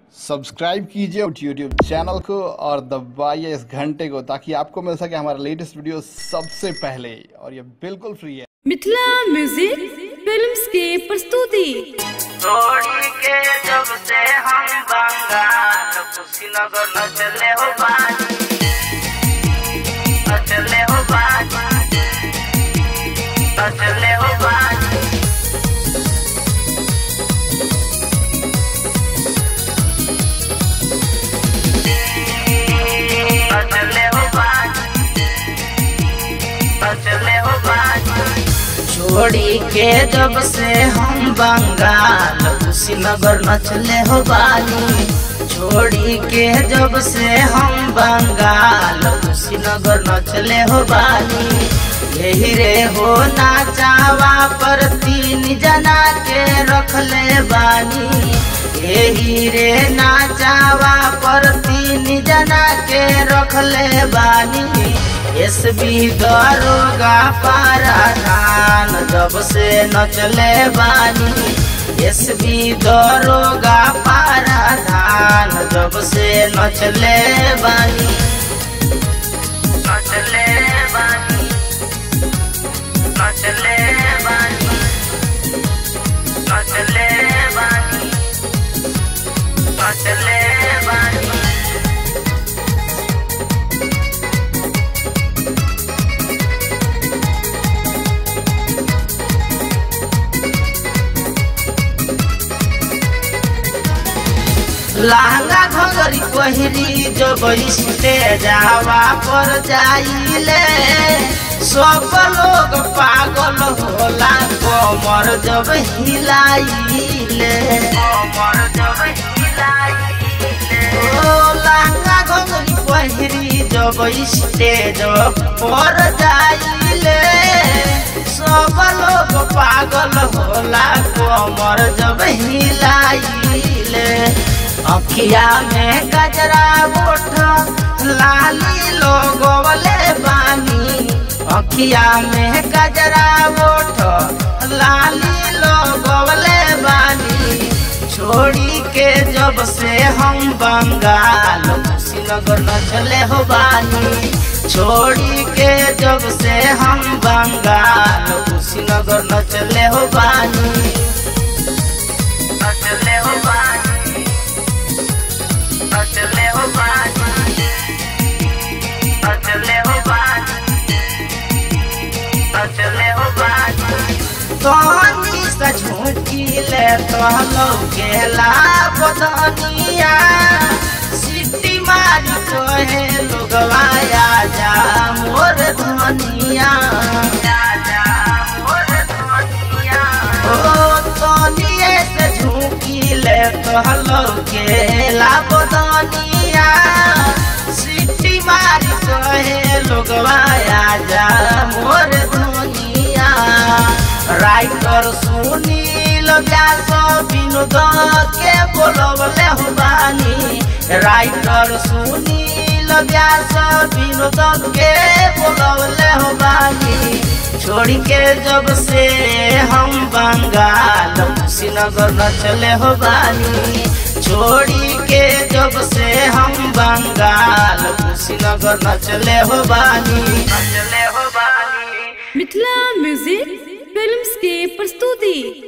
subscribe कीजिए YouTube channel को और दबाइए इस घंटे को ताकि आपको मिल सके हमारा लेटेस्ट वीडियो सबसे पहले और ये बिल्कुल फ्री है मिथिला म्यूजिक फिल्म्स के प्रस्तुति छोड़ी के जब से हम बंगाल कुशीनगर न चले हो बानी न चले हो बानी न चले हो बानी न चले हो बानी न चले हो बानी छोड़ी के जब से हम बंगाल कुशीनगर न चले हो बानी छोड़ी के जब से हम बंगाल कुशीनगर न चले हो बानी यही रे हो ना चावा पर तीन जना के रख ले बानी यही रे ना चावा पर तीन जना के रख ले बानी एस बी दरोगा पाराधान जब से न चले बानी एस बी दरोगा पाराधान जब से न चले बानी न चले बानी न चले बानी न चले बानी न चले बानी लहंगा घगरी पहिरी जब स्टे जावा पर जाइले सब लोग पागल होला कमर जब हिलाइले कमर जब हिलाइले ओ लहंगा घगरी पहिरी जब स्टेज पर जाइले सब लोग पागल होला कमर जब हिलाइले अखिया में गजरा बोठ लाली लोगोले बानी अखिया में गजरा बोठ लाली लोगोले बानी छोड़ी के जब से हम बंगाल कुशीनगर न चले हो बानी छोड़ी के जब से हम बंगाल कुशीनगर न चले हो बानी न चले हो बानी न चले हो बानी न चले हो बानी न चले हो बानी तोहनी से झूठी ले तोहलो गेला बदनिया सिटी मारी तोहे लोगवा जा मोर धनिया जा मोर धनिया ओ तोनिए से झूठी ले तोहलो गेला बदनिया सिटी मारी तोहे लोगवा जा मोर धनिया राइटर सुनील व्यास विनोद के बोलवले हो बानी राइटर सुनील व्यास विनोद के बोलवले हो बानी छोड़ के जब से हम बंगाल कुशीनगर न चले हो बानी छोड़ी के जब से हम बंगाल कुशीनगर न चले हो बानी न चले हो बानी मिथिला म्यूजिक फिल्म्स के प्रस्तुति